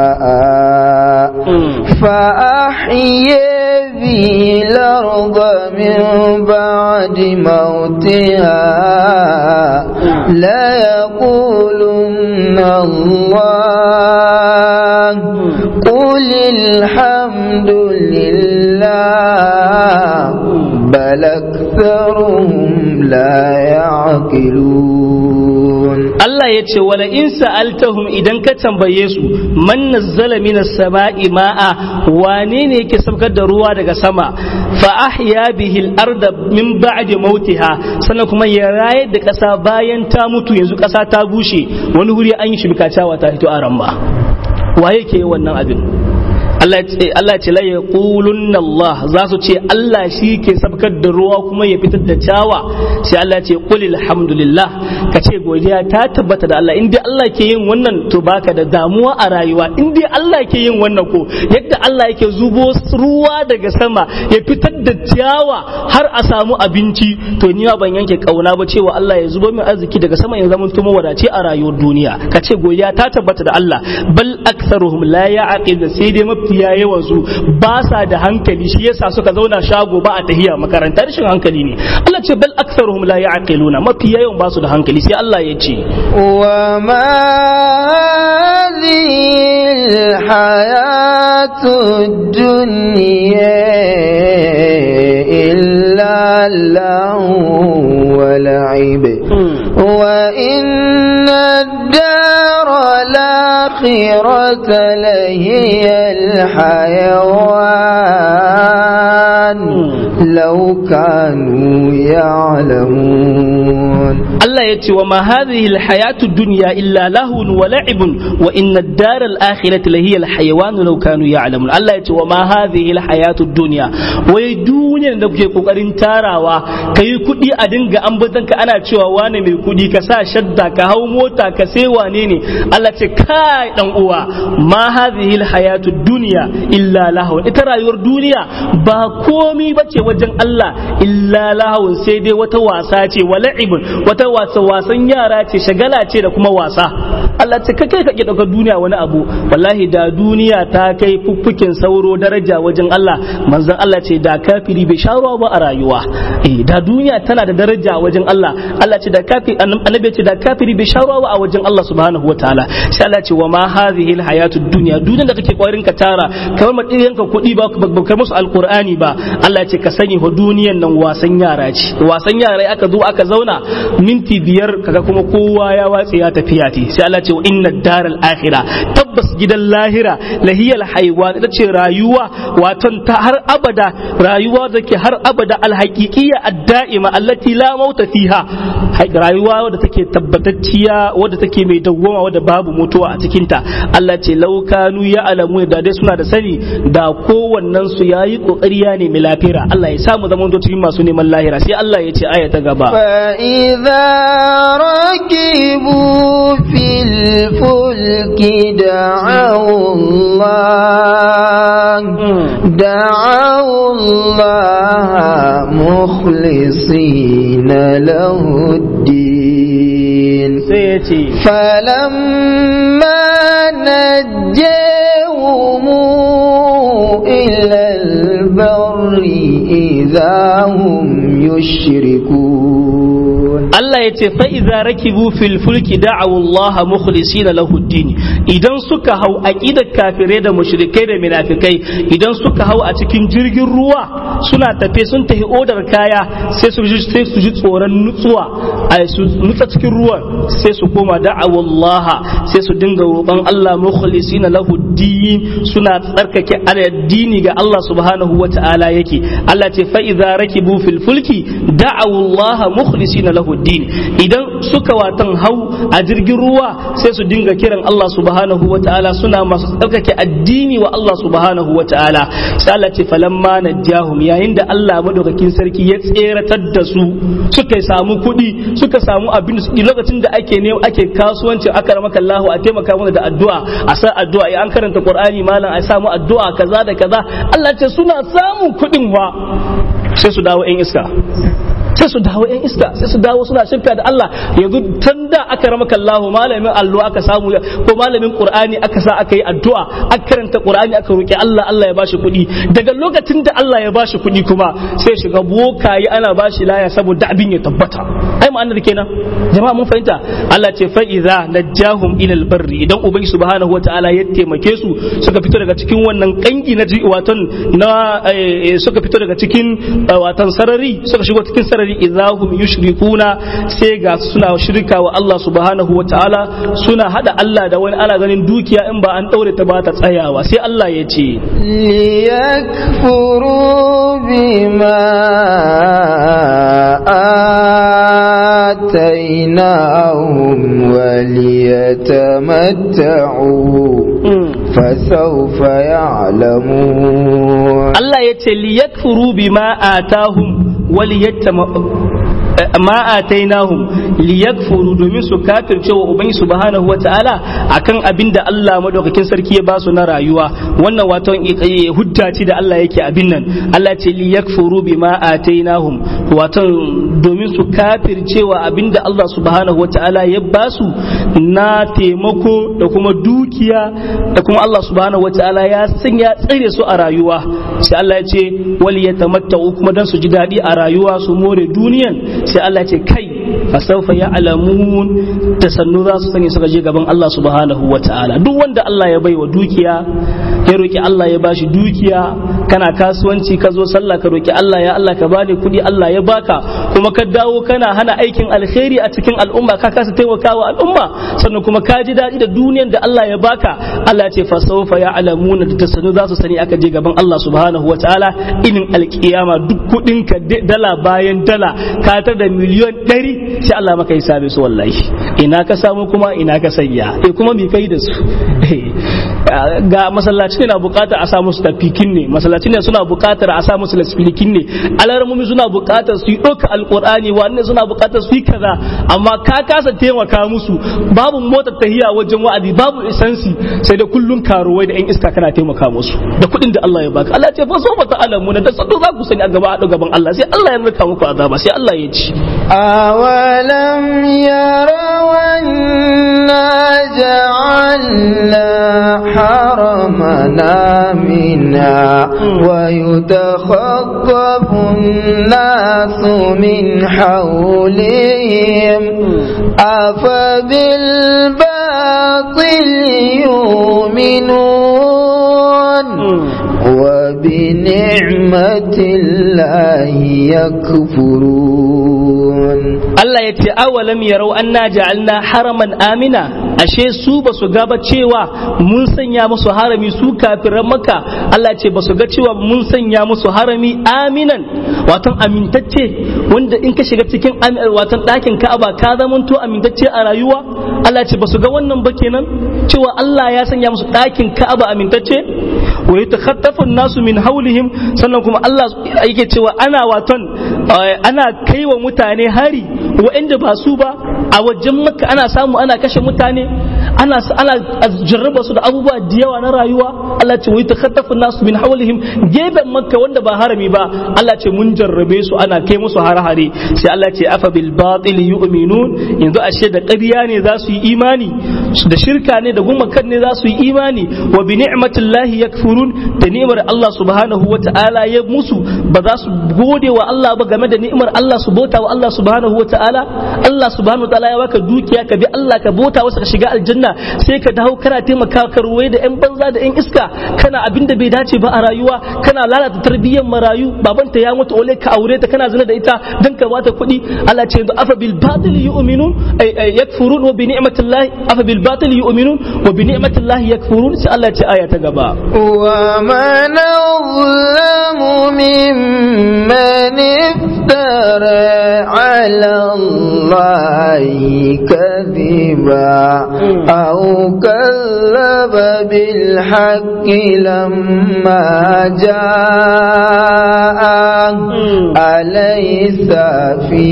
أحيي به الأرض من بعد موتها لا يقولن الله قل الحمد لله بل أكثرهم لا يعقلون Allah ya ce wala in sa'altahum idan ka tambaye su man nazzala minas sama'i ma'a wane ne yake saukar da ruwa daga sama fa ahya bihi al-arda min ba'di mautiha sannan kuma ya rayar da ƙasa bayan ta mutu yanzu ƙasa ta bushe wani wuri an yi shi bikacawa ta fito a ramma waye ke wannan abin Allah ce la yaqulunna Allah za su ce Allah shi ke sabkar da ruwa kuma ya fitar da cawa sai Allah ce qul alhamdulillah ka ce godiya ta tabbata da Allah in dai Allah ke yin wannan to baka da damuwa a rayuwa in dai Allah ke yin wannan ko yadda Allah yake zubo ruwa daga sama ya fitar da ciyawa har a samu abinci to ni ban yanke kauna ba cewa Allah ya zubo min arziki daga sama in zama tuma wadace a rayuwar duniya ka ce godiya ta tabbata da Allah bal aktharuhum la ya'qil sai dai mafi mafiya yawan su ba sa da hankali shi yasa suka zauna shago ba a tahiya makaranta rashin hankali ne Allah ce bal aktsaruhum la ya'qiluna mafiya yawan ba su da hankali sai Allah ya ce wa ma hadhihi alhayatu dunya illa lahu wa la'ib wa inna ad-dara الآخرة لهي الحيوان لو كانوا يعلمون الله يتي وما هذه الحياة الدنيا إلا لهو ولعب وإن الدار الآخرة لهي الحيوان لو كانوا يعلمون الله يتي وما هذه الحياة الدنيا ويدوني da kuke kokarin tarawa ka yi kuɗi a dinga ambatan ka ana cewa wane mai kuɗi ka sa shadda ka hau mota ka sai wane ne Allah ce kai dan uwa ma hadhihi alhayatu dunya illa lahu ita rayuwar duniya ba komi bace wajen Allah illa lahu sai dai wata wasa ce wala'ibun wata wasa wasan yara ce shagala ce da kuma wasa Allah ce kai kai kake daukar duniya wani abu wallahi da duniya ta kai fuffukin sauro daraja wajen Allah manzon Allah ce da kafiri bai sha ruwa ba a rayuwa eh da duniya tana da daraja wajen Allah Allah ce da kafiri annabi ce da kafiri bai sha ruwa ba a wajen Allah subhanahu wataala sai Allah ce wa ma hadhihi alhayatu dunya duniyar da kake kokarin ka tara kamar madiyan ka kuɗi ba ba kai musu alqur'ani ba Allah ce ka sani wa duniyan nan wasan yara ce wasan yara aka zo aka zauna minti biyar kaga kuma kowa ya watse ya tafiya ce sai Allah ce wa inna daral akhira tabbas gidan lahira lahiyal haywan ita ce rayuwa waton ta har abada rayuwa da ke har abada alhaqiqiyya ad-da'ima allati la mauta fiha rayuwa wadda take tabbatacciya wadda take mai dawwama wadda babu mutuwa a cikinta Allah ce laukanu ya alamu da dai suna da sani da kowannen su yayi kokari ya nemi lafira Allah ya samu zaman to cikin masu neman lahira sai Allah ya ce aya ta gaba fa idza rakibu fil fulki da'u Allah da'u Allah mukhlisina lahu ad-din sai ya ce فلما نجاهم إلى البر إذا هم يشركون Allah ya ce fa'iza rakibu fil fulki da'awu Allah mukhlisina lahu din idan suka hau aqidar kafirai da mushrikai da munafikai idan suka hau a cikin jirgin ruwa suna tafe sun tafi odar kaya sai su ji sai su ji tsoron nutsuwa ai su nutsa cikin ruwan sai su koma da'awu Allah sai su dinga roƙon Allah mukhlisina lahu din suna tsarkake addini ga Allah subhanahu wata'ala yake Allah ce fa'iza rakibu fil fulki da'awu Allah mukhlisina lahu din idan suka watan hau a jirgin ruwa sai su dinga kiran Allah subhanahu wa ta'ala suna masu tsarkake addini wa Allah subhanahu wa ta'ala sai Allah ce falamma najjahum yayin da Allah madaukakin sarki ya tseratar da su suka samu kuɗi suka samu abin da suke lokacin da ake ne ake kasuwanci aka ramaka Allah a taimaka mana da addu'a a sa addu'a ya an karanta Qur'ani malam a samu addu'a kaza da kaza Allah ce suna samun kuɗin wa sai su dawo 'yan iska sai su dawo yan iska sai su dawo suna shirka da Allah yanzu tun da aka ramaka Allah malamin allo aka samu ko malamin Qur'ani aka sa aka yi addu'a aka karanta Qur'ani aka roki Allah Allah ya bashi kuɗi daga lokacin da Allah ya bashi kuɗi kuma sai shiga bokaye ana bashi laya saboda abin ya tabbata ai ma'anar kenan jama'a mun fahimta Allah ce fa idza najjahum ila albarri idan ubangi subhanahu wataala ya taimake su suka fito daga cikin wannan kangi na watan na suka fito daga cikin watan sarari suka shigo cikin sarari idahum yushrikuna sai ga suna shirka wa Allah subhanahu wa ta'ala suna hada Allah da wani ana ganin dukiya in ba an daure ta ba ta tsayawa sai Allah ya ce liyakfuru bima آتيناهم وليتمتعوا فسوف يعلمون الله يتي ليكفروا بما آتاهم وليتمتعوا ma atainahum liyakfuru domin su kafirce wa ubangi subhanahu wataala akan abin da Allah madaukakin sarki ya basu na rayuwa wannan wato hujja ce da Allah yake abin nan Allah ce liyakfuru bima atainahum wato domin su kafirce wa abin da Allah subhanahu wataala ya basu na taimako da kuma dukiya da kuma Allah subhanahu wataala ya sanya tsare su a rayuwa sai Allah ya ce wal yatamatta'u kuma dan su ji daɗi a rayuwa su more duniyan sai Allah ce kai fasaufa ya alamun da sannu za su sani suka je gaban Allah subhanahu wa ta'ala duk wanda Allah ya bai wa dukiya ya roki Allah ya bashi dukiya kana kasuwanci ka zo sallah ka roki Allah ya Allah ka bani kuɗi Allah ya baka kuma ka dawo kana hana aikin alkhairi a cikin al'umma ka kasa taimakawa al'umma sannan kuma ka ji daɗi da duniyan da Allah ya baka Allah ce fasaufa ya alamun da sannu za su sani aka je gaban Allah subhanahu wa ta'ala inin alkiyama duk kuɗinka dala bayan dala ka tar da miliyon ɗari sai Allah maka hisabe su wallahi ina ka samu kuma ina ka sanya eh kuma me kai da su ga masallaci ne na bukatar a sa musu tafikin ne masallaci ne suna bukatar a sa musu lasfilikin ne alarmumi suna bukatar su yi ɗauka alƙur'ani wannan suna bukatar su yi kaza amma ka kasa taimaka musu babu motar tahiya wajen wa'azi babu isansi sai da kullun karuwai da 'yan iska kana taimaka musu da kuɗin da Allah ya baka Allah ce fa so fa ta'alamu da sadu za ku sani a gaba a gaban Allah sai Allah ya rika muku azaba sai Allah ya ci أولم يروا أنا جعلنا حرمنا منا ويتخطف الناس من حولهم أفبالباطل يؤمنون وبنعمة الله يكفرون Allah ya ce awalam yarau anna ja'alna haraman amina ashe su ba su ga ba cewa mun sanya musu harami su kafiran maka Allah ce ba su ga cewa mun sanya musu harami aminan watan amintacce wanda in ka shiga cikin watan ɗakin Ka'aba ka zamanto amintacce a rayuwa Allah ce ba su ga wannan ba kenan cewa Allah ya sanya musu ɗakin Ka'aba amintacce wa yatakhaffafu nasu min haulihim sannan kuma Allah yake cewa ana waton ana kaiwa mutane hari waɗanda ba su ba a wajen makka ana samu ana kashe mutane ana ana jarraba su da abubuwa da yawa na rayuwa Allah ce wai takhattafu nasu min hawlihim geben makka wanda ba harami ba Allah ce mun jarrabe su ana kai musu har-hare sai Allah ce afa bil batil yu'minun yanzu ashe da ƙarya ne za su yi imani da shirka ne da gumakan ne za su yi imani wa bi ni'matillahi yakfurun da ni'mar Allah subhanahu wa ta'ala ya musu ba za su gode wa Allah ba game da ni'mar Allah su bauta wa Allah subhanahu wa ta'ala Allah subhanahu wa ta'ala ya baka dukiya ka bi Allah ka bauta wasa ka shiga aljanna sai ka dawo kana taimaka ka ruwai da yan banza da yan iska kana abin da bai dace ba a rayuwar kana lalata tarbiyyar marayu babanta ya mutu ole ka aure ta kana zina da ita dan ka bata kuɗi Allah ce yanzu afa bil batil yu'minun yakfurun wa bi ni'matillahi afa bil batil yu'minun wa bi ni'matillahi yakfurun sai Allah ce aya ta gaba ومن أظلم ممن افترى على الله كذبا أو كذب بالحق لما جاء أليس في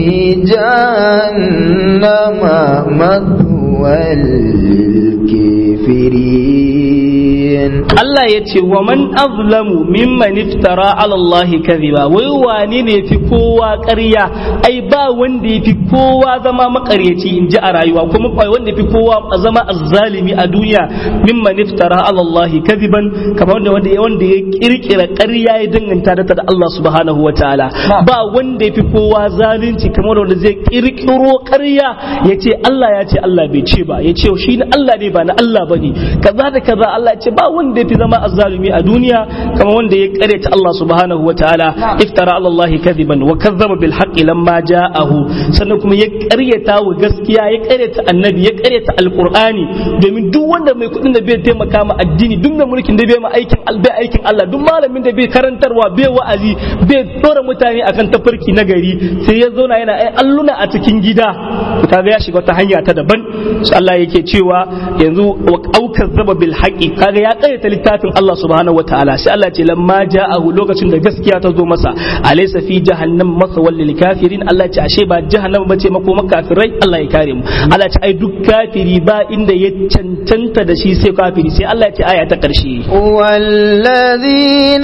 جهنم مثوى للكافرين Allah ya ce wa man azlamu mimman iftara ala Allah kadhiba wai wane ne fi kowa ƙarya ai ba wanda yafi kowa zama makaryaci in ji a rayuwa kuma ba wanda yafi kowa zama azzalimi a duniya mimman iftara ala Allah kadhiban kamar wanda wanda wanda ya kirkira ƙarya ya danganta da da Allah subhanahu wataala ba wanda yafi kowa zalunci kamar wanda zai kirkiro ƙarya ya ce Allah ya ce Allah bai ce ba ya ce shi ne Allah ne ba na Allah bane kaza da kaza Allah ya ce ba wanda yafi zama azzalumi a duniya kamar wanda ya karyata Allah subhanahu wa ta'ala iftara ala Allah kadiban wa kazzaba bil haqqi lamma ja'ahu sannan kuma ya karyata wa gaskiya ya karyata annabi ya karyata alqur'ani domin duk wanda mai kudin da bai taimaka ma addini duk mai mulkin da bai ma aikin bai aikin Allah duk malamin da bai karantarwa bai wa'azi bai dora mutane akan tafarki na gari sai ya zauna yana ai alluna a cikin gida kaga ya shiga wata hanya ta daban Allah yake cewa yanzu wa aukar zaba bil haqqi kaga ya karyata littafin Allah subhanahu wataala sai Allah ce lamma ja'ahu lokacin da gaskiya ta zo masa alaysa fi jahannam masawal lil kafirin Allah ce ashe ba jahannam bace mako makafirai Allah ya kare mu Allah ce ai duk kafiri ba inda ya cancanta da shi sai kafiri sai Allah ya ce aya ta karshe والذين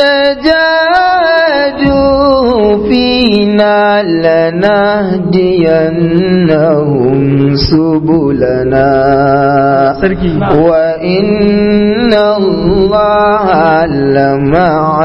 جاهدوا فينا لنهدينهم سبلنا وإن الله لمع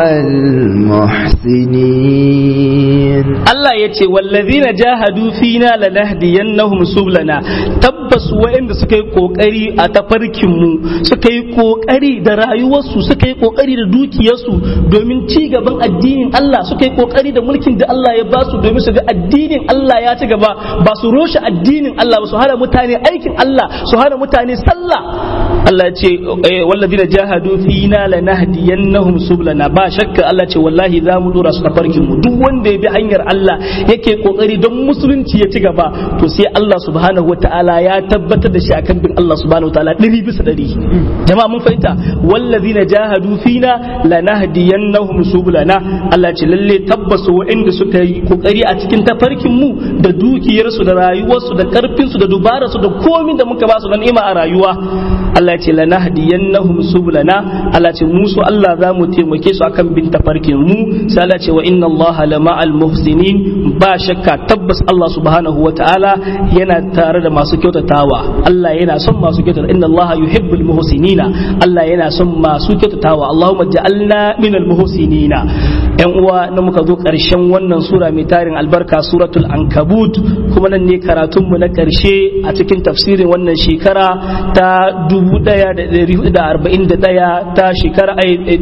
المحسنين Allah ya ce wallazina jahadu fina lanahdiyannahum sublana tabbas waɗanda suka yi kokari a tafarkin mu suka yi kokari da rayuwarsu suka yi kokari da dukiyarsu domin ci gaban addinin Allah suka yi kokari da mulkin da Allah ya basu domin su ga addinin Allah ya ci gaba ba su roshe addinin Allah ba su hana mutane aikin Allah su hana mutane sallah Allah ya ce wallazina jahadu fina lanahdiyannahum sublana ba shakka Allah ce wallahi za mu dora su tafarkin mu duk wanda ya bi hanyar Allah yake kokari don musulunci ya ci gaba to sai Allah subhanahu wataala ya tabbatar da shi akan bin Allah subhanahu wataala ɗari bisa ɗari jama'a mun fahimta wallazina jahadu fina lanahdiyannahum sublana Allah ce lalle tabbas waɗanda suka yi kokari a cikin tafarkin mu da dukiyarsu da rayuwarsu da karfinsu da dubararsu da komin da muka ba su na ni'ima a rayuwa Allah ce lanahdiyannahum sublana Allah ce mu su Allah za mu taimake su akan bin tafarkin mu sai Allah ce wa inna Allah lama al muhsinin ba shakka tabbas Allah subhanahu wa ta'ala yana tare da masu kyautatawa Allah yana son masu kyautata inna Allah yuhibbul muhsinina Allah yana son masu kyautatawa Allahumma ja'alna minal muhsinina yan uwa na muka zo karshen wannan sura mai tarin albarka suratul ankabut kuma nan ne karatun mu na karshe a cikin tafsirin wannan shekara ta 1441 ta shekara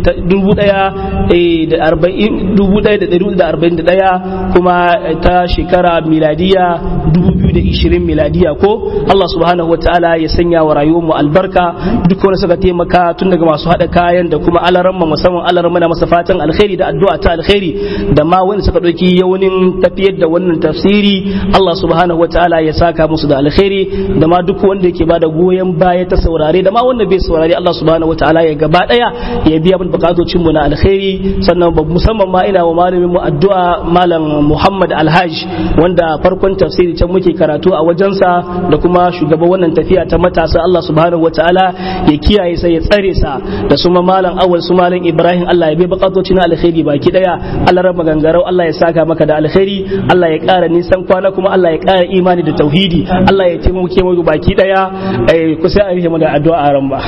1441 kuma ta shekara miladiya 2020 miladiya ko Allah subhanahu wataala ya sanya wa rayuwar mu albarka duk wanda suka taimaka tun daga masu hada kayan da kuma alaramma musamman alaramma na masa fatan alkhairi da addu'a ta alkhairi da ma wanda suka dauki yaunin tafiyar da wannan tafsiri Allah subhanahu wataala ya saka musu da alkhairi da ma duk wanda yake bada goyon baya ta saurare da ma wanda bai saurare Allah subhanahu wataala ya gaba daya ya biya mun bukatocin mu na alkhairi sannan musamman ma ina wa malamin mu addu'a malam Muhammad Alhaj wanda farkon tafsiri can muke karatu a wajensa da kuma shugaban wannan tafiya ta matasa Allah subhanahu wataala ya kiyaye sai ya tsare sa da su ma malam awal su malam Ibrahim Allah ya bai bukatoci na alkhairi baki daya Allah raba gangarau Allah ya saka maka da alkhairi Allah ya kara nisan kwana kuma Allah ya kara imani da tauhidi Allah ya taimake mu baki daya ku sai a yi mu da addu'a ran ba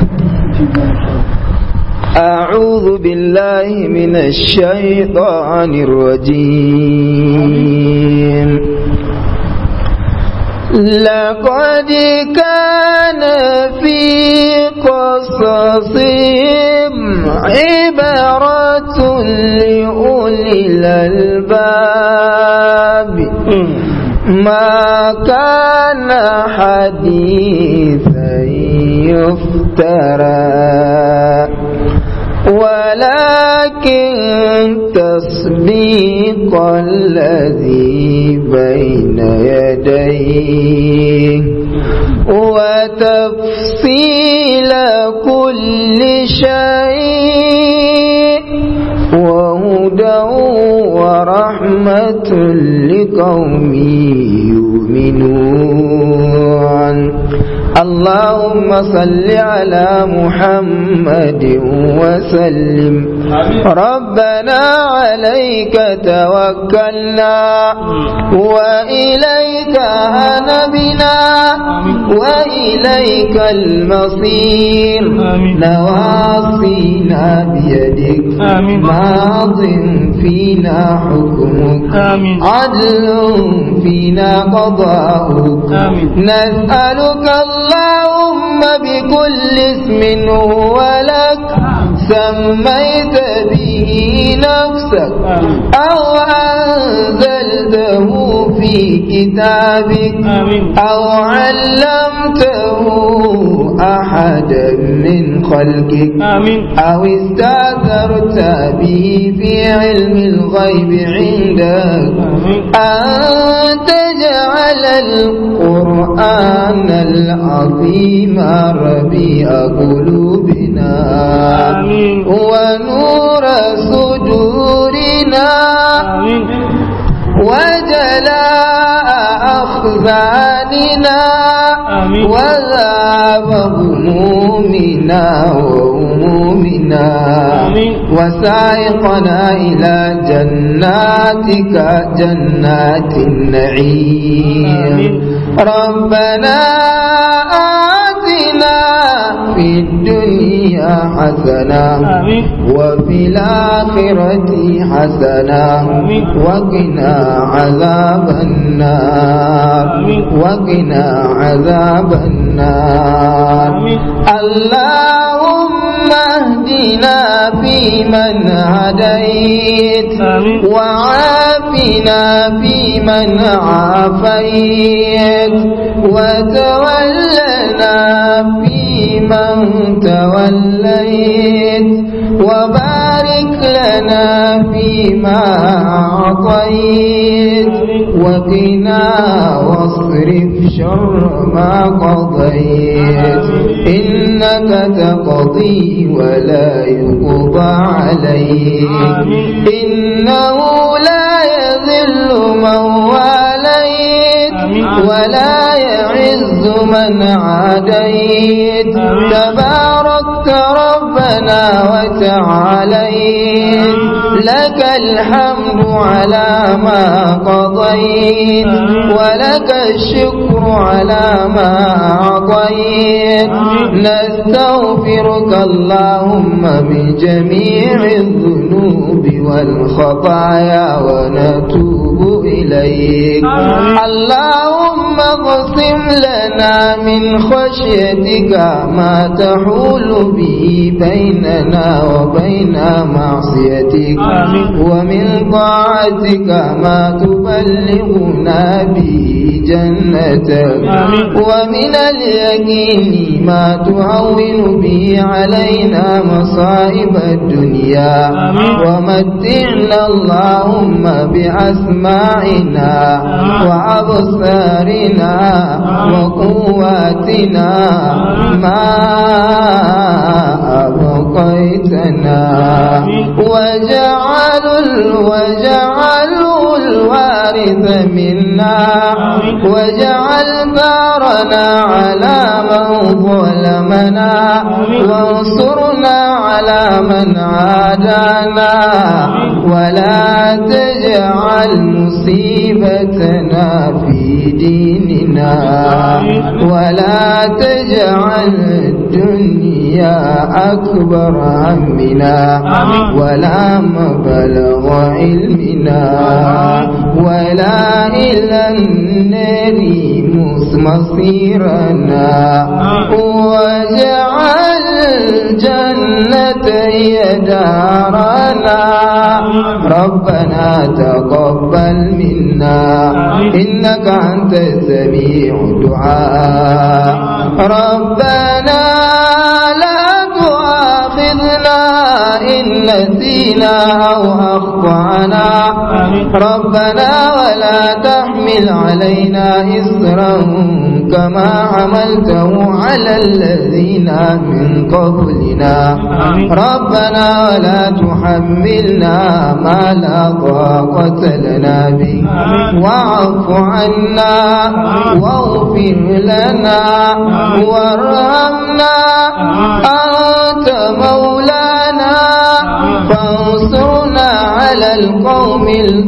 أعوذ بالله من الشيطان الرجيم لقد كان في قصصهم عبرة لأولي الألباب ما كان حديثا يفترى ولكن تصديق الذي بين يديه وتفصيل كل شيء وهدى ورحمة لقوم يؤمنون اللهم صل على محمد وسلم ربنا عليك توكلنا وإليك هنبنا وإليك المصير نواصينا بيدك ماض فينا حكمك عدل فينا قضاؤك نسألك اللهم بكل اسم هو لك سميت به نفسك أو أنزلته في كتابك أو علمته أحدا من خلقك أو استأثرت به في علم الغيب عندك أن تجعل القرآن العظيم ربيع قلوبنا ونور صدورنا وجلاء أخزاننا وذاب همومنا وهمومنا وسائقنا إلى جناتك جنات النعيم ربنا آتنا في الدنيا حسنة وفي الآخرة حسنة وقنا عذاب النار وقنا عذاب النار اللهم اهدنا فيمن هديت وعافنا فيمن عافيت وتولنا فيمن توليت وبارك لنا فيما أعطيت وقنا واصرف شر ما قضيت إنك تقضي ولا يقضى عليك إنه لا يذل من واليت ولا يعز من عاديت تباركت ربنا وتعاليت لك الحمد على ما قضيت ولك الشكر على ما أعطيت نستغفرك اللهم من جميع الذنوب والخطايا ونتوب إليك اللهم اقسم لنا من خشيتك ما تحول به بيننا وبين معصيتك ومن طاعتك ما تبلغنا به جنتك ومن اليقين ما تهون به علينا مصائب الدنيا ومتعنا اللهم بأسماعنا وأبصارنا وقواتنا ما أبقيتنا وجعل وجعل الوارث منا وجعل ثارنا على من ظلمنا وانصرنا على من عادانا ولا تجعل مصيبتنا في ديننا ولا تجعل الدنيا أكبر همنا ولا مبلغ علمنا ولا إلى النار مصيرنا واجعل الجنة هي دارنا ربنا تقبل منا إنك أنت السميع الدعاء ربنا لا تؤاخذنا إن نسينا أو أخطأنا ربنا ولا تحمل علينا إسرا كما حملته على الذين من قبلنا ربنا ولا تحملنا ما لا طاقة لنا به واعف عنا واغفر لنا وارحمنا أنت مولانا فانصرنا على القوم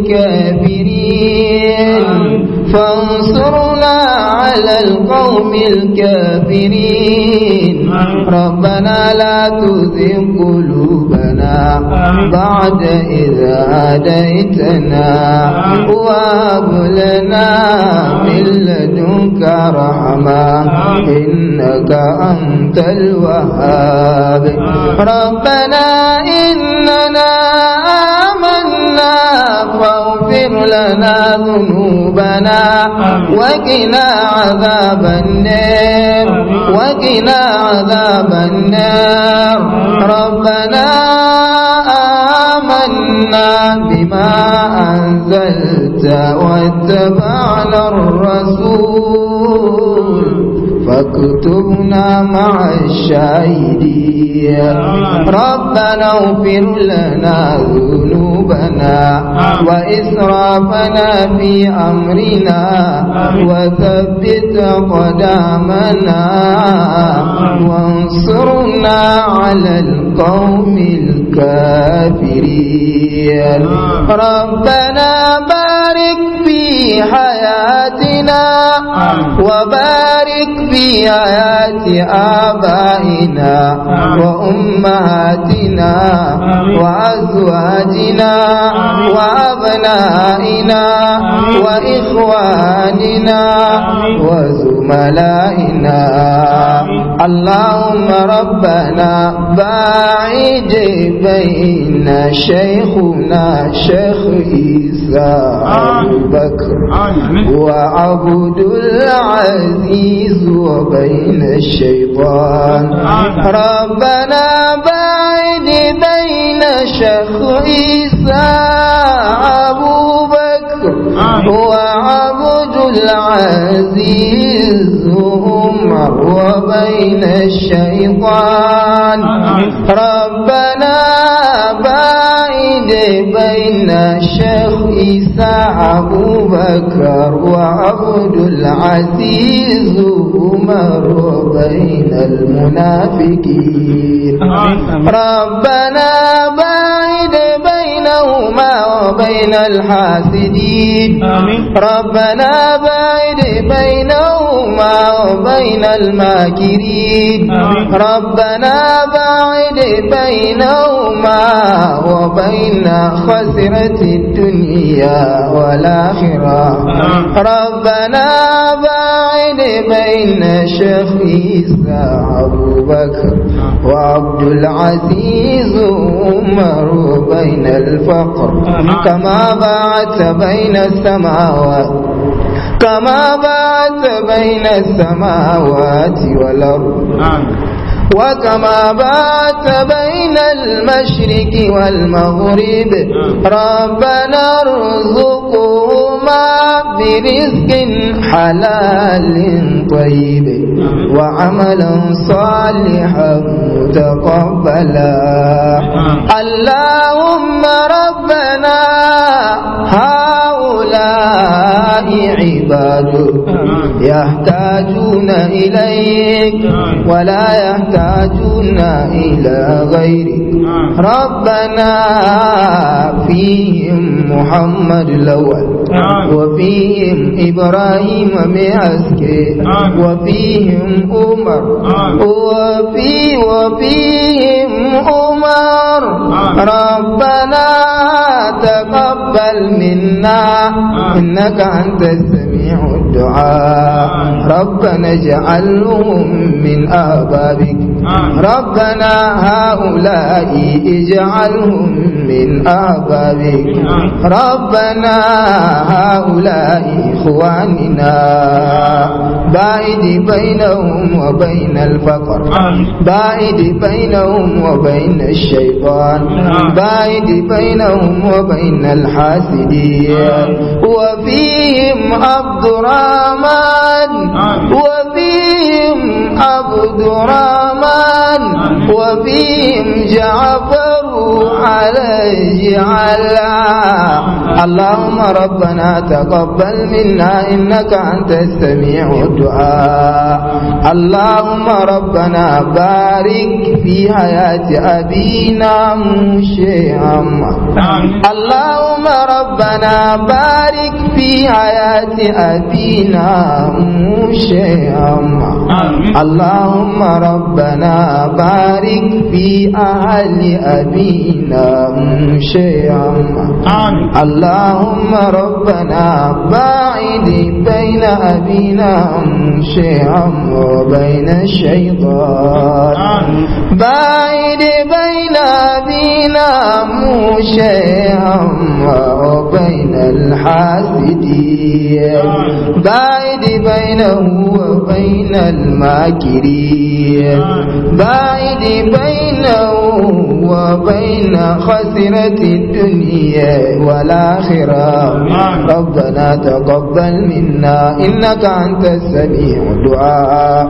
الكافرين فانصرنا على القوم الكافرين ربنا لا تزغ قلوبنا بعد إذ هديتنا وهب لنا من لدنك رحمة إنك أنت الوهاب ربنا إننا آمنا فاغفر لنا ذنوبنا وقنا عذاب النار وقنا عذاب النار ربنا آمنا بما أنزلت واتبعنا الرسول فاكتبنا مع الشاهدين ربنا اغفر لنا ذنوبنا وإسرافنا في أمرنا وثبت قدامنا وانصرنا على القوم الكافرين ربنا بارك في حياتنا وبارك في حياة آبائنا وأمهاتنا وأزواجنا وأبنائنا وإخواننا وزملائنا اللهم ربنا باعد بين شيخنا شيخ عيسى أبو بكر وعبد العزيز وبين الشيطان ربنا باعد بين شيخ عيسى أبو بكر وعبد العزيز عمر وبين الشيطان ربنا باعد بين الشيخ عيسى أبو بكر وعبد العزيز عمر وبين المنافقين ربنا باعد بينهما وبين الحاسدين ربنا باعد بينهما وبين الماكرين ربنا باعد بينهما وبين خسرة الدنيا والآخرة ربنا باعد بين شيخ عيسى أبو بكر وعبد العزيز عمر وبين الفقر كما باعدت بين السماوات كما باعدت بين السماوات والأرض وكما بات بين المشرق والمغرب ربنا ارزقهما برزق حلال طيب وعملا صالحا متقبلا اللهم ربنا هؤلاء عبادك يحتاجون إليك ولا يحتاجون إلى غيرك ربنا فيهم محمد الأول وفيهم إبراهيم معسكي وفيهم عمر وفي وفيهم عمر ربنا تقبل منا إنك أنت السميع الدعاء ربنا اجعلهم من آبابك ربنا هؤلاء اجعلهم من آبابك ربنا هؤلاء إخواننا باعد بينهم وبين الفقر باعد بينهم وبين الشيطان باعد بينهم وبين الحاسدين وفيهم عبد الرحمن الرحمن وفيهم عبد الرحمن وفيهم جعفر عليه على اللهم ربنا تقبل منا إنك أنت السميع الدعاء اللهم ربنا بارك في حياة أبينا مشيئا اللهم ربنا بارك في حياة أبينا مشيئا اللهم ربنا بارك في أهل أبينا مشيئا اللهم ربنا باعد بين أبينا مشيئا وبين الشيطان باعد بين أبينا مشيئا وبين الحاسدين باعد بينه وبين الماكرين باعد بينه وبين خسرة الدنيا والآخرة ربنا تقبل منا إنك أنت السميع الدعاء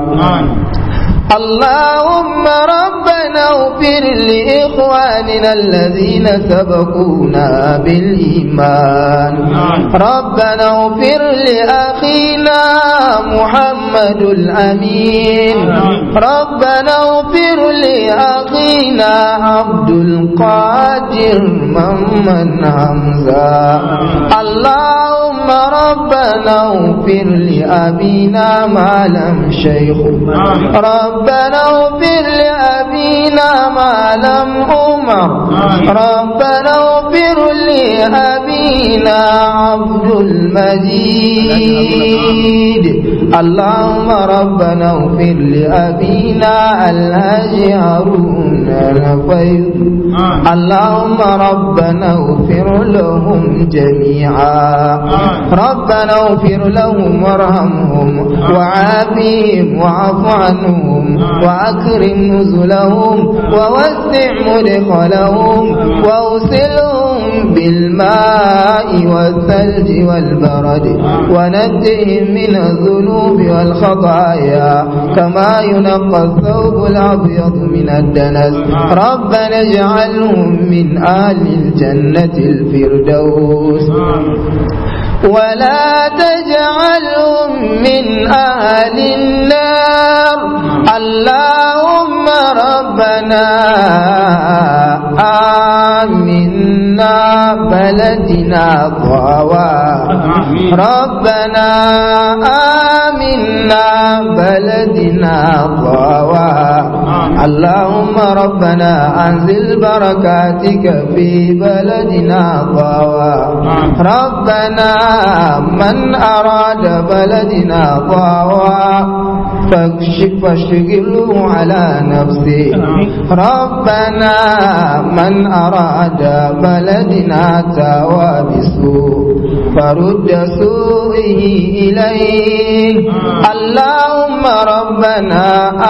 اللهم ربنا اغفر لإخواننا الذين سبقونا بالإيمان ربنا اغفر لأخينا محمد الأمين ربنا اغفر لأخينا عبد القادر ممن حمزة اللهم ربنا اغفر لأبينا ما لم شيخ ربنا اغفر لأبينا ما لم أمر ربنا اغفر لأبينا عبد المجيد اللهم ربنا اغفر لأبينا الهاج هارون الفيض اللهم ربنا اغفر لهم جميعا ربنا اغفر لهم وارحمهم وعافهم واعف عنهم وأكرم نزلهم ووسع مدخلهم وأوصلهم بالماء والثلج والبرد ونجهم من الذنوب والخطايا كما ينقى الثوب الأبيض من الدنس ربنا اجعلهم من أهل الجنة الفردوس ولا تجعلهم من أهل النار اللهم ربنا آمنا بلدنا ضوا ربنا آمنا بلدنا ضوا اللهم ربنا أنزل بركاتك في بلدنا ضوا ربنا من أراد بلدنا ضوا فاكشف فاشغله على نفسه ربنا من أراد بلدنا تاوى بسوء فرد سوءه إليه اللهم ربنا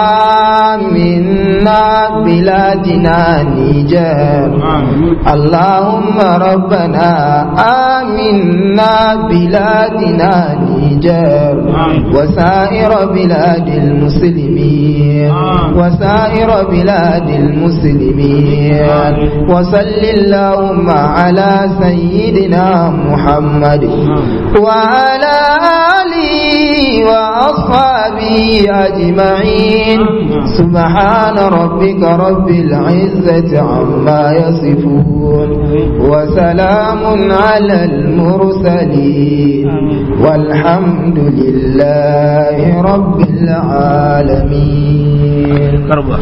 آمنا بلادنا نيجر اللهم ربنا آمنا بلادنا نيجر وسائر بلاد المسلمين وسائر بلاد المسلمين وصل اللهم على سيدنا محمد وعلى آله وأصحابه أجمعين سبحان ربك رب العزة عما يصفون وسلام على المرسلين والحمد لله رب العالمين